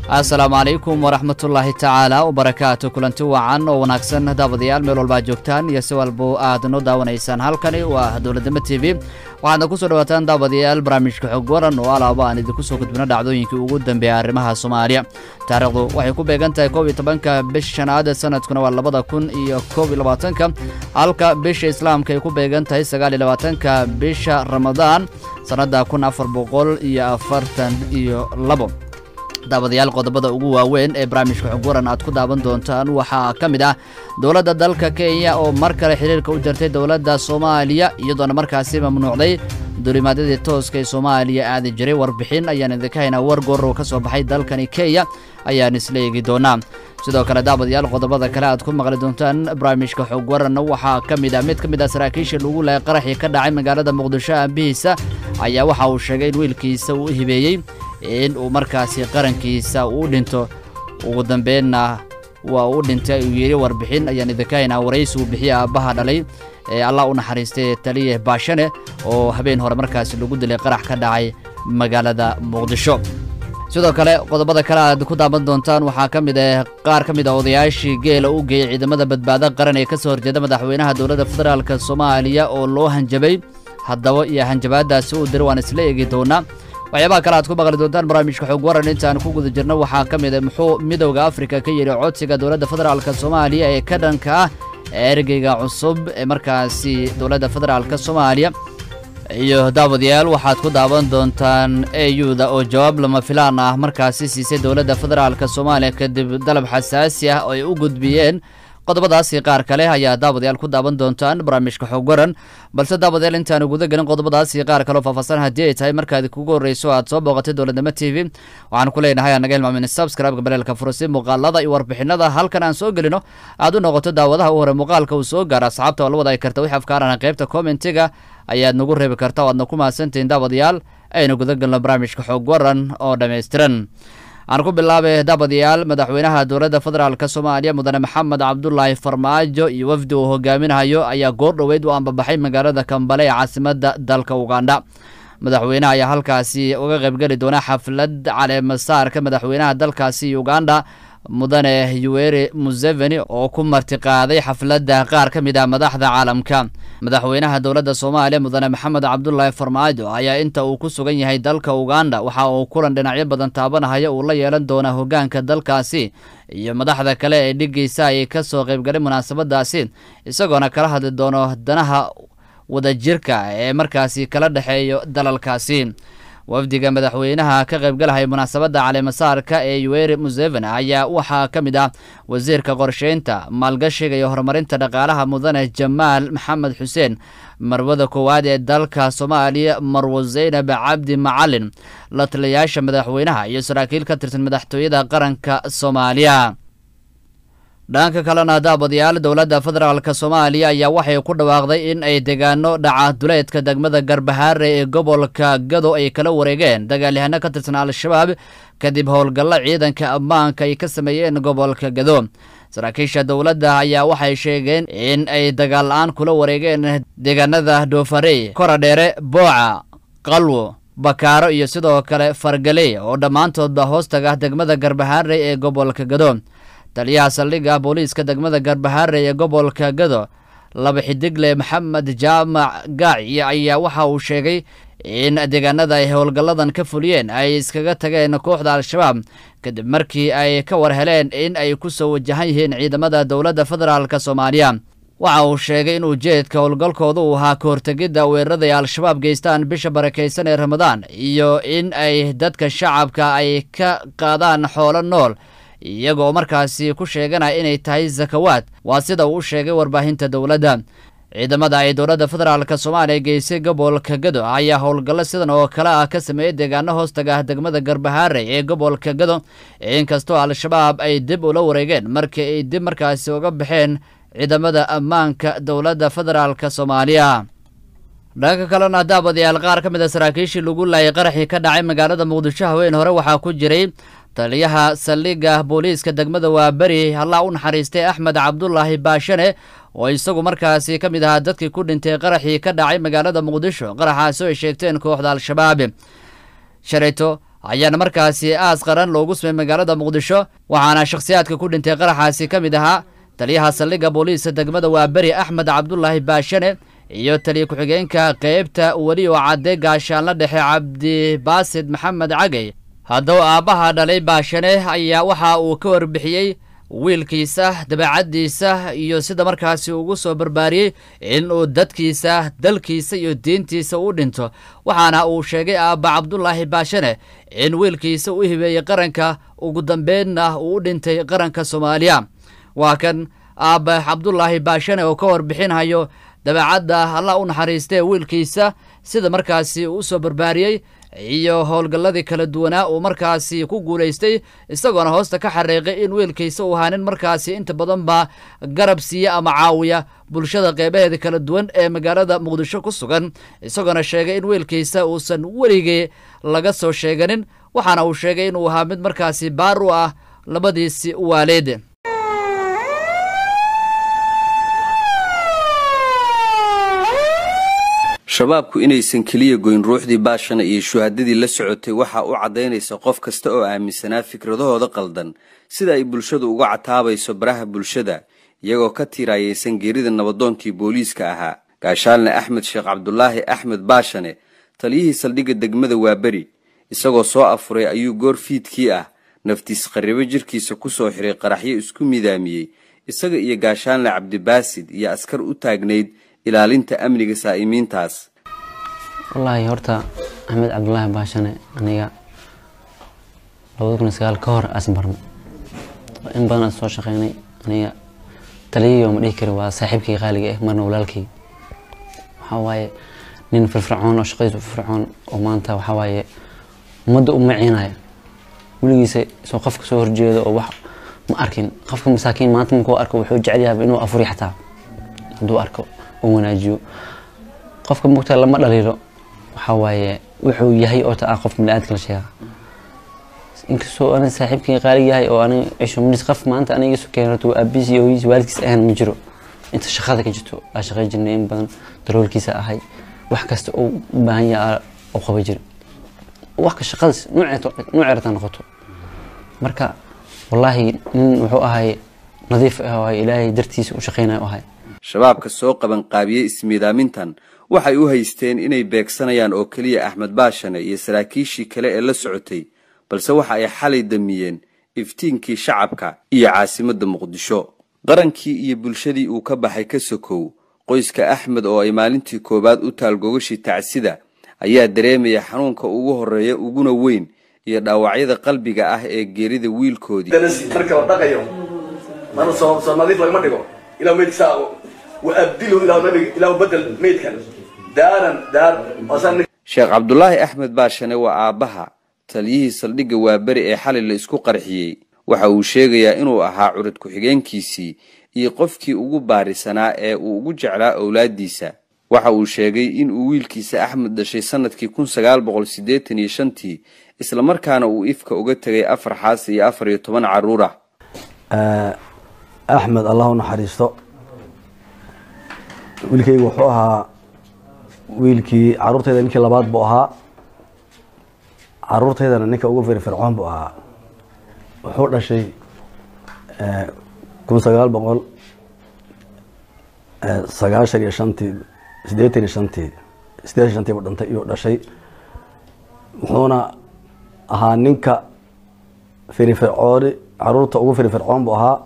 assalaamu calaykum waraxmatullaahi tacaala wabarakaatu kulanti wacan oo wanaagsan daawadayaal meel walba joogtaan iyo si walba aad noo daawanaysaan halkani waa dowladnimo t v waxaadna ku soo dhawaataan daawadayaal barnaamijka xog waran oo alaaba aan idinku soo gudbino dhacdooyinkii ugu dambeeya arrimaha soomaaliya taariikhdu waxay ku beegan tahay koob iyo tobanka bisha shanaad sanadkuna waa labada kun iyo koob iyo labaatanka halka bisha islaamka ay ku beegan tahay sagaal iyo labaatanka bisha ramadaan sannadda kun afar boqol iyo afartan iyo labo daawadayaal qodobada ugu waaweyn ee barnaamijka xog waran aad ku daawan doontaan waxaa ka mid ah dowladda dalka kenya oo mar kale xiriirka u jartay dowladda soomaaliya iyadoona markaasi mamnuucday duulimaadyadii tooska ee soomaaliya aadi jiray warbixin ayaan idinka haynaa war goorow ka soo baxay dalkani kenya ayaan isla eegi doonaa sidoo kale daawadayaal qodobada kale aad ku maqli doontaan barnaamijka xog waran waxaa ka mid ah mid ka mid ah saraakiisha lagu lahay qaraxii ka dhacay magaalada muqdisho aabihiisa ayaa waxa uu sheegay in wiilkiisa uu hibeeyey in uu markaasi qarankiisa uu dhinto ugu dambeynna waa uu dhintay uu yidhi warbixin ayaan idinka haynaa waraysi uu bixiye aabbaha dhalay ee allah u naxariistay taliye baashane oo habeen hore markaasi lagu dilay qarax ka dhacay magaalada muqdisho sidoo kale qodobada kale aad ku daaban doontaan waxaa ka mid ah qaar ka mid a odayaashii geela u geeyey ciidamada badbaado qaran ee ka soo horjeeda madaxweynaha dowladda federaalk soomaaliya oo loo hanjabay haddaba iyo hanjabaadaasi uu diray waan isla eegi doonaa waxyaabaha kale aad ku maqli doontaan barnaamijka xog waran intaan ku guda jirno waxaa ka mid a muxuu midowda afrika ka yidhi codsiga dowladda federaalk soomaaliya ee ka dhanka ah ergeyga cusub ee markaasi dowladda federaalk soomaaliya iyo daawadayaal waxaad ku daawan doontaan eyuda oo jawaab lama filaan ah markaasi siisay dowladda federaalk soomaaliya kadib dalab xasaasi ah oo ay u gudbiyeen qodobadaasi qaar kale ayaa daawadayaal ku daawan doontaan barnaamijka xog waran balse daawadayaal intaanu guda gelin qodobadaasi qaar kaleo faahfaahsan haddii ay tahay markaad kugu horreyso aad soo booqatay dowladnimo t v waxaan ku leenahay anaga hilmaamin subscribe-ka baleelka furasi muuqaalada iyo warbixinada halkan aan soo gelino aad u noqoto daawadaha u hore muuqaalka uu soo gaaro asxaabta oo la wadaagi karta wix afkaarana qaybta commentiga ayaad nagu reebi karta o aadna ku mahadsantihiin daawadayaal aynu guda gelno barnaamijka xog waran oo dhammaystiran aan ku bilaabay daabadayaal madaxweynaha dowladda federaalk soomaaliya mudane maxamed cabdulaahi farmaajo iyo wafdi uu hogaaminayo ayaa goor dhoweyd u ambabaxay magaalada kambale ee caasimadda dalka ugandha madaxweynaha ayaa halkaasi uga qaybgeli doona xaflad caleemasaarka madaxweynaha dalkaasi ugandha mudane yuweri museveni oo ku martiqaaday xafladda qaar ka mid ah madaxda caalamka madaxweynaha dowladda soomaaliya mudane maxamed cabdulaahi farmaajo ayaa inta uu ku sugan yahay dalka uganda waxa uu kulan dhinacyo badan taabanahaya uu la yeelan doona hoggaanka dalkaasi iyo madaxda kale ee dhiggiisa ay ka soo qaybgalay munaasabadaasi isagoona kala hadli doono danaha wadajirka ee markaasi kala dhexeeyo dalalkaasi wafdiga madaxweynaha ka qaybgalahaya munaasabadda caleemasaarka ee yuweri museveni ayaa waxaa ka mid ah wasiirka qorsheynta maalgashiga iyo horumarinta dhaqaalaha mudane jamaal maxamed xuseen marwada koowaad ee dalka soomaaliya marwo zaynab cabdi macalin la taliyayaasha madaxweynaha iyo saraakiil ka tirsan madaxtooyada qaranka soomaaliya dhanka kalena daabadayaal dowladda federaalk soomaaliya ayaa waxay ku dhawaaqday in ay deegaano dhaca duleedka degmada garbahaare ee gobolka gado ay kala wareegeen dagaalyahano ka tirsan al-shabaab kadib howlgallo ciidanka ammaanka ay ka sameeyeen gobolka gado saraakiisha dowladda ayaa waxay sheegeen in ay dagaal la-aan kula wareegeen deegaanada doofarey koradheere booca qalwo bakaaro iyo sidoo kale fargaley oo dhammaantoodba hoostaga degmada garbahaare ee gobolka gado taliyaha saldhigga booliiska degmada garbahaare ee gobolka gado laba xidigle maxamed jaamac gaaci ayaa waxa uu sheegay in deegaanada ay howlgalladan ka fuliyeen ay iskaga tageen kooxda al-shabaab kadib markii ay ka war heleen in ay ku soo wajahan yihiin ciidamada dowladda federaalk soomaaliya waxa uu sheegay in ujeedka howlgalkooda uu ahaa ka hortegidda weerarada ay al-shabaab geystaan bisha barakaysan ee ramadaan iyo in ay dadka shacabka ay ka qaadaan xoolo nool iyagoo markaasi ku sheeganaya inay tahay sakawaad waa sida uu u sheegay warbaahinta dowladda ciidamada ay dowladda federaalk soomaaliya geysay gobolka gado ayaa howlgallo sidan oo kale ah ka sameeyey deegaano hoostaga degmada garbahaare ee gobolka gado inkastoo al-shabaab ay dib ula wareegeen markii ay dib markaasi uga baxeen ciidamada ammaanka dowladda federaalk soomaaliya dhanka kalena daabadayaal qaar ka mid a saraakiishii lagu laayay qaraxii ka dhacay magaalada muqdisho haween hore waxaa ku jiray taliyaha saldhigga booliiska degmada waaberi allah u naxariistay axmed cabdulaahi baashane oo isagu markaasi ka mid ahaa dadkii ku dhintay qaraxii ka dhacay magaalada muqdisho qaraxaasi oo ay sheegteen kooxda al-shabaab shalayto ayaana markaasi aas qaran loogu sumay magaalada muqdisho waxaana shakhsiyaadka ku dhintay qaraxaasi ka mid ahaa taliyaha saldhigga booliiska degmada waaberi axmed cabdulaahi baashane iyo taliya ku-xigeenka qeybta weli oo cadde gaashaanla dhexe cabdibaasid maxamed cagey haddaba aabbaha dhalay baashane ayaa waxa uu ka warbixiyey wiilkiisa dabeecaddiisa iyo sida markaasi ugu soo barbaariyey in uu dadkiisa dalkiisa iyo diintiisa u dhinto waxaana uu sheegay aabba cabdulaahi baashane in wiilkiisa u hibeeyey qaranka ugu dambeynna uu u dhintay qaranka soomaaliya waa kan aabba cabdulaahi baashane oo ka warbixinhayo dabeecadda allah u naxariistee wiilkiisa sida markaasi u soo barbaariyey iyo howlgalladii kala duwanaa uu markaasi ku guulaystay isagoona hoosta ka xariiqay in wiilkiisa uu ahaa nin markaasi inta badan baa garab siiya ama caawiya bulshada qeybaheeda kala duwan ee magaalada muqdisho ku sugan isagoona sheegay in wiilkiisa uusan weligii laga soo sheeganin waxaana uu sheegay inuu ahaa mid markaasi baar u ah labadiisi waaleed shabaabku inaysan keliya goyn ruuxdii baashana iyo shuhadadii la socotay waxaa u caddaynaysa qof kasta oo aaminsanaa fikradahooda qaldan sida ay bulshadu uga cataabayso baraha bulshada iyagoo ka tiiraayaysan geerida nabadoonkii booliiska ahaa gaashaalne axmed sheekh cabdulaahi axmed baashane taliyihii saldhigga degmada waaberi isagoo soo afuray ayuu goor fiidkii ah naftiis qarribo jirkiisa ku soo xiray qaraxyo isku midaamiyey isaga iyo gaashaalne cabdibaasid iyo askar u taagnayd ilaalinta amniga saa'imiintaas wallaahi horta axmed cabdulaahi baashane aniga labada kun iyo sagaal ka hor aas barno in badan aan soo shaqeynay aniga taliyayo ma dhihi kari waa saaxiibkay qaaliga ah marna walaalkay waxaa waaye nin firfircoon oo shaqadiisa u firfircoon oo maanta waxaa waaye ummadda u maciinaya weligiisa soo qofka soo horjeeda oo wax ma arkin qofka masaakiin maanta markuu arko wuxuu jecel yahay inuu afuri xataa hadduu arko oo wanaajiyo qofka mugta lama dhaliilo waxaa waaye wuxuu yahay oo taa qof biniaadka la sheega inkastoo ani saaxiibkii qaali yahay oo ani cisho minis qof maanta aniga isu keenay horta aabihiis iyo hooyadiis waalidkiis ahaan ma jiro inta shaqada ka jirto aa shaqay jirnay in badan daroolkiisa ahay wax kasta uu u baahan yahay oo qaba jira wax ka shaqadaas nuuceerta noqoto marka wallaahi nin wuxuu ahay nadiif ah oo ilaahay dartiisa u shaqeynayo ahay shabaabka soo qaban qaabiyey ismiidaamintan waxay u haysteen inay beegsanayaan oo keliya axmed baashane iyo saraakiishii kale ee la socotay balse waxa ay xalay damiyeen iftiinkii shacabka iyo caasimadda muqdisho qarankii iyo bulshadii uu ka baxay ka sokow qoyska axmed oo ay maalintii koowaad u taal gogashii tacsida ayaa dareemaya xanuunka ugu horreeya uguna weyn iyo dhaawacyada qalbiga ah ee geerida wiilkoodii marka la dhaqayo mana soo soo nadiif lagama dhigo ilaa meydkiisa wa abdilu ilaa nabiga ilaa bedel meydkan daaran daar sheekh cabdulaahi axmed baashane waa aabbaha taliyihii saldhigga waaberi ee xalay la isku qarxiyey waxa uu sheegayaa inuu ahaa curad ku-xigeenkiisii iyo qofkii ugu baarisanaa ee uu ugu jeclaa owlaaddiisa waxa uu sheegay in uu wiilkiisa axmed dhashay sannadkii kun sagaal boqol siddeetan iyo shantii islamarkaana uu ifka uga tegay afar xaas iyo afar iyo toban carruur ah axmed allah u naxariisto wiilkaygu wuxuu ahaa wiilkii caruurtayda ninkii labaad buu ahaa caruurtaydana ninka ugu firfircoon buu ahaa wuxuu dhashay kun sagaal boqol sagaashan iyo shantii siddeetan iyo shantii siddeetan shantii buu dhintay iyuu dhashay wuxuuna ahaa ninka firfircooni caruurta ugu firfircoon buu ahaa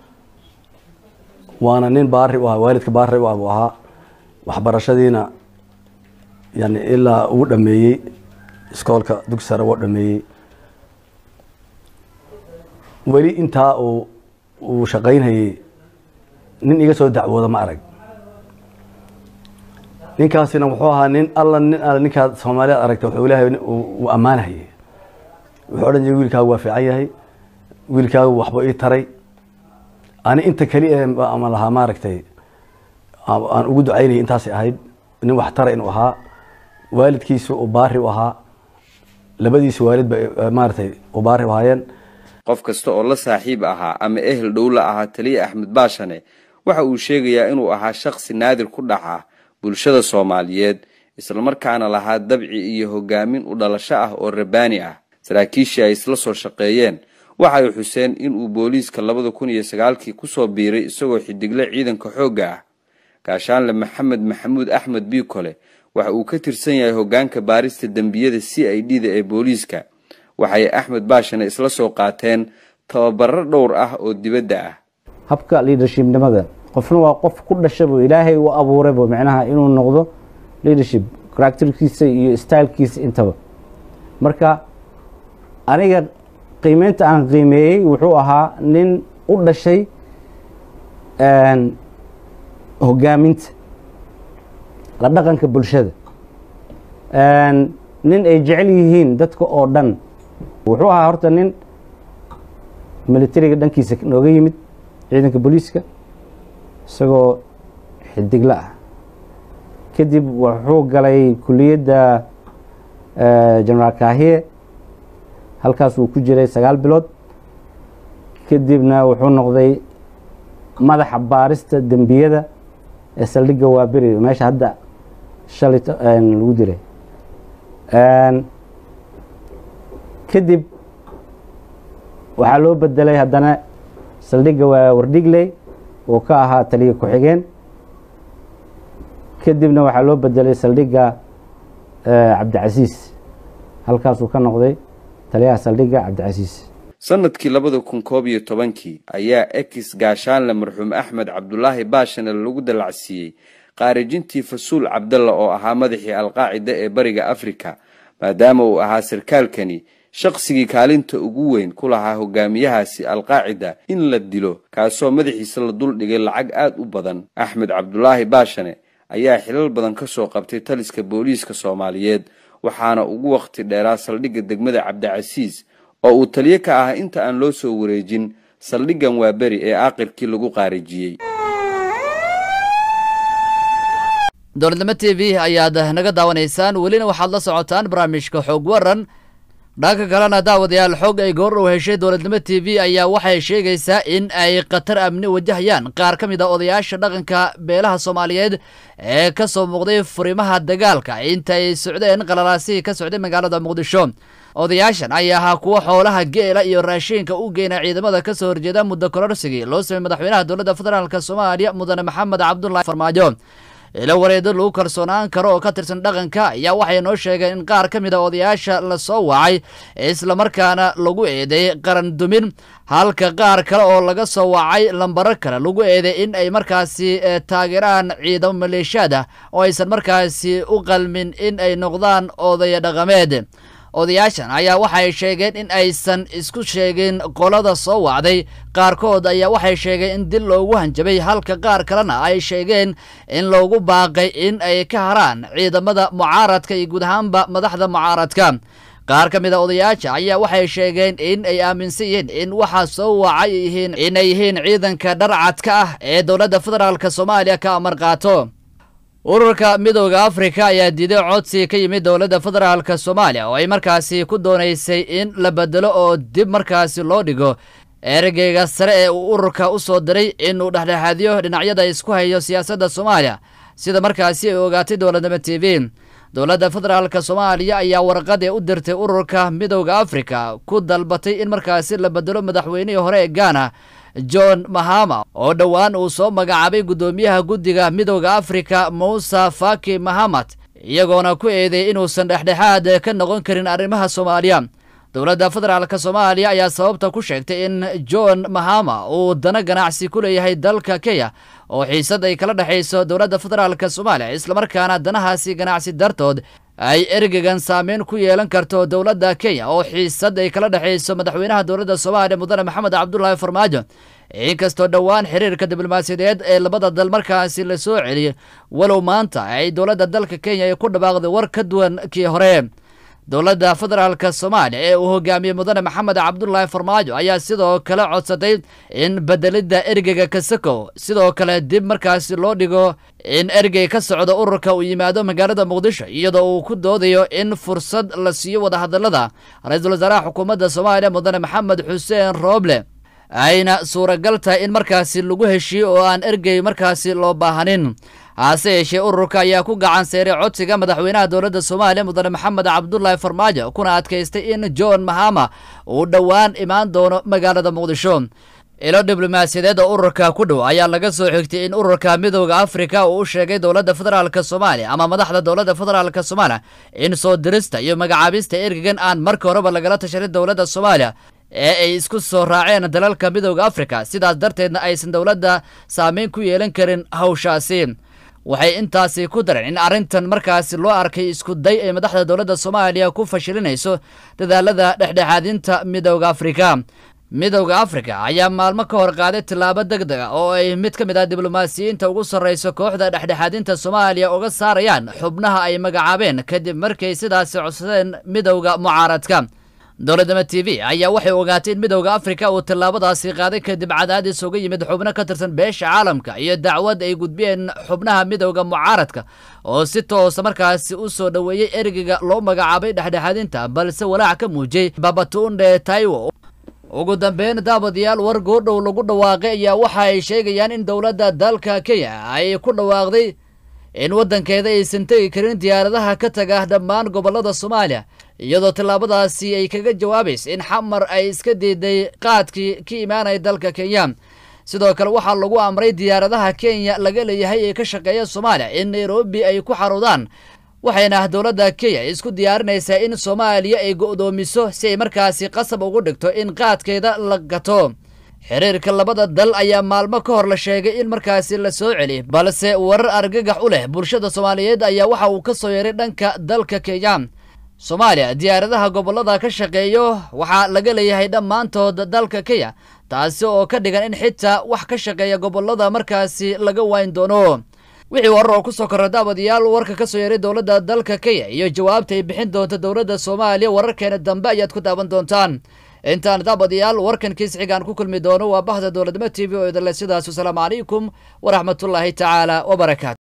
waana nin baari u ahaa waalidka baari u ah buu ahaa waxbarashadiina yani ilaa uu dhameeyey iskoolka dugsi sare wuu dhameeyey weli intaa uu uu shaqaynhayey nin iga soo dacwooda ma arag ninkaasina wuxuu ahaa nin alla nin alla ninkaad soomaaliyaad aragta wuxuu ilaahay uu ammaanahayay wuxuu odhan jiray wiilkaagu waa fiican yahay wiilkaagu waxba ii taray ani inta keliya ama lahaa maaragtay aan ugu ducaynayay intaasay ahayd nin wax tara inuu ahaa waalidkiisu uu baari u ahaa labadiisa waalid ba maaragtay u baari u ahaayeen qof kasta oo la saaxiib ahaa ama ehel dhow la ahaa taliya axmed baashane waxa uu sheegayaa inuu ahaa shakhsi naadir ku dhaca bulshada soomaaliyeed islamarkaana lahaa dabci iyo hogaamin u dhalasho ah oo rabbaani ah saraakiishii ay isla soo shaqeeyeen waxay xuseen inuu booliiska labada kun iyo sagaalkii kusoo biiray isagoo xidigle ciidanka xoogga ah gaashaanle maxamed maxamuud axmed biikole waxa uu ka tirsan yahay hoggaanka baarista dembiyada c i d da ee booliiska waxay axmed baashane isla soo qaateen tababaro dhowr ah oo dibadda ah habka leadershipnimada qofna waa qof ku dhashabo ilaahay u abuuraybo micnaha inuu noqdo leadership characterkiisa iyo stylekiisa intaba marka aniga qiimeynta aan qiimeeyey wuxuu ahaa nin u dhashay hogaaminta la dhaqanka bulshada nin ay jecel yihiin dadka oo dhan wuxuu ahaa horta nin militariga dhankiisa nooga yimid ciidanka booliiska isagoo xidigla ah kadib wuxuu galay kuliyadda generaal kahiye halkaas uu ku jiray sagaal bilood kadibna wuxuu noqday madaxa baarista dembiyada ee saldhigga waaberi meesha hadda shalay lagu diray kadib waxaa loo bedelay haddana saldhigga waa wardhigley oo ka ahaa taliya ku-xigeen kadibna waxaa loo bedelay saldhigga cabdicasiis halkaasuu ka noqday taliyaha saldhigga cabdicasiis sanadkii labada kun koob iyo tobankii ayaa ex gaashaanle marxuum axmed cabdulaahi baashane lagu dallacsiiyey qaarijintii fasuul cabdalla oo ahaa madaxii alqaacida ee bariga afrika maadaama uu ahaa sarkaalkani shaqsigii kaalinta ugu weyn ku lahaa hogaamiyahaasi alqaacida in la dilo kaasoo madaxiisa la duldhigay lacag aad u badan axmed cabdulaahi baashane ayaa xilal badan ka soo qabtay taliska booliiska soomaaliyeed waxaana ugu wakhti dheeraa saldhigga degmada cabdicasiis oo uu taliyo ka ah inta aan loo soo wareejin saldhiggan waa beri ee aaqirkii lagu qaarijiyey dowladnimo t v ayaad naga daawanaysaan welina waxaad la socotaan barnaamijka xoog waran dhanka kalena daawadayaal xog ay goordhow heshay dowladnimo t v ayaa waxay sheegaysaa in ay khatar amni wajahayaan qaar ka mid a odayaasha dhaqanka beelaha soomaaliyeed ee ka soo muuqday furimaha dagaalka inta ay socdeen qalalaasihii ka socday magaalada muqdisho odayaashan ayaa ahaa kuwa xoolaha geela iyo raashiinka u geena ciidamada ka soo horjeeda muddo kororsigii loo samey madaxweynaha dowladda federaalk soomaaliya mudane maxamed cabdulahi farmaajo ilo wareedo lagu kalsoonaan karo oo ka tirsan dhaqanka ayaa waxay noo sheegeen in qaar ka mid a odayaasha la soo wacay islamarkaana lagu eedeeyey qaran dumin halka qaar kale oo laga soo wacay lambaro kale lagu eeday in ay markaasi taageeraan ciidamo maleeshiyaad ah oo aysan markaasi u qalmin in ay noqdaan odaya dhaqameed odayaashan ayaa waxay sheegeen in aysan isku sheegin qolada soo wacday qaarkood ayaa waxay sheegeen in dil loogu hanjabay halka qaar kalena ay sheegeen in loogu baaqay in ay ka haraan ciidamada mucaaradka iyo guud ahaanba madaxda mucaaradka qaar ka mid a odayaasha ayaa waxay sheegeen in ay aaminsan yihiin in waxaa soo wacay yihiin inay yihiin ciidanka dharcadka ah ee dowladda federaalk soomaaliya ka amar qaato ururka midooda afrika ayaa diiday codsi ka yimid dowladda federaalk soomaaliya oo ay markaasi ku doonaysay in la bedelo oo dib markaasi loo dhigo ergeyga sare ee uu ururka u soo diray inuu dhexdhexaadiyo dhinacyada isku hayo siyaasadda soomaaliya sida markaasi ay ogaatay dowladnimo t v dowladda federaalk soomaaliya ayaa warqad ee u dirtay ururka midooda afrika ku dalbatay in markaasi la bedelo madaxweynihii hore ee gaana john mahama oo dhowaan uu soo magacaabay guddoomiyaha guddiga midooda afrika muuse faki mahamad iyagoona ku eedeeyay inuusan dhexdhexaad ka noqon karin arrimaha soomaaliya dowladda federaalk soomaaliya ayaa sababta ku sheegtay in john mahama uu dana ganacsi ku leeyahay dalka kenya oo xiisad ay kala dhexayso dowladda federaalk soomaaliya islamarkaana danahaasi ganacsi dartood ay ergegan saameyn ku yeelan karto dowladda kenya oo xiisad ay kala dhexayso madaxweynaha dowladda soomaaliya mudane maxamed cabdulaahi farmaajo inkastoo dhowaan xiriirka diblomaasiyadeed ee labada dal markaasi la soo celiyey walow maanta ay dowladda dalka kenya ay ku dhawaaqday war ka duwan kii hore dowladda federaalk soomaaliya ee uu hogaamiyey mudane maxamed cabdulaahi farmaajo ayaa sidoo kale codsatay in bedelidda ergeyga kasakow sidoo kale dib markaasi loo dhigo in ergey ka socda ururka uu yimaado magaalada muqdisho iyadoo uu ku doodayo in fursad la siiyo wadahadalada ra-iisul wasaaraha xukuumadda soomaaliya mudane maxamed xuseen rooble ayna suuragal tahay in markaasi lagu heshiiyo oo aan ergey markaasi loo baahanin hase yeeshee ururka ayaa ku gacan seeray codsiga madaxweynaha dowladda soomaaliya mudane maxamed cabdulaahi farmaajo kuna adkaystay in john mahama uu dhowaan imaan doono magaalada muqdisho ilo diblomaasiyadeed oo ururka ku dhow ayaa laga soo xigtay in ururka midooda afrika uu u sheegay dowladda federaalk soomaaliya ama madaxda dowladda federaalk soomaaliya in soo dirista iyo magacaabista ergegan aan marka horeba lagala tashanin dowladda soomaaliya ee ay isku soo raaceen dalalka midooda afrika sidaas darteedna aysan dowladda saameyn ku yeelan karin hawshaasi waxay intaasi ku dareen in arrintan markaasi loo arkay isku day ay madaxda dowladda soomaaliya ku fashilinayso dadaalada dhexdhexaadinta midooda afrika midowda afrika ayaa maalmo ka hor qaaday tillaabo deg deg a oo ay mid ka mid ah diblomaasiyiinta ugu sarrayso kooxda dhexdhexaadinta soomaaliya uga saarayaan xubnaha ay magacaabeen kadib markay sidaasi codsadeen midowda mucaaradka dowladnimo t v ayaa waxay ogaatay in midowda afrika uu tillaabadaasi qaaday kadib cadaadis uga yimid xubno ka tirsan beesha caalamka iyo dacwad ay gudbiyeen xubnaha midowda mucaaradka oo si toosa markaasi u soo dhoweeyey ergeyga loo magacaabay dhexdhexaadinta balse walaac ka muujiyey babatunde taiwo ugu dambeyn daabadayaal war goordhow lagu dhawaaqay ayaa waxa ay sheegayaan in dowladda dalka kenya ay ku dhawaaqday in waddankeeda aysan tegi karin diyaaradaha ka taga dhammaan gobollada soomaaliya iyadoo tillaabadaasi ay kaga jawaabaysa in xamar ay iska diiday qaadkii ka imaanaya dalka kenya sidoo kale waxaa lagu amray diyaaradaha kenya laga leeyahay ee ka shaqeeya soomaaliya in nairobi ay ku xaruudaan waxayna dowladda kenya isku diyaarinaysaa in soomaaliya ay go'doomiso si ay markaasi qasab ugu dhigto in qaadkeeda la gato xiriirka labada dal ayaa maalmo ka hor la sheegay in markaasi la soo celi balse warar argagax u leh bulshada soomaaliyeed ayaa waxa uu ka soo yeeray dhanka dalka kenya soomaaliya diyaaradaha gobollada ka shaqeeyo waxaa laga leeyahay dhammaantood dalka kenya taasi oo ka dhigan in xitaa wax ka shaqeeya gobollada markaasi laga wayn doono wixii warar oo ku soo korra daawadayaal warka ka soo yeeray dowladda dalka kenya iyo jawaabta ay bixin doonta dowladda soomaaliya wararkeena dambe ayaad ku daawan doontaan intaan daawadayaal warkan kiis xigaan ku kulmi doono waa bahda dowladnimo t v oo idinle sidaas wasalaamu calaykum waraxmatullaahi tacaala wabarakaatu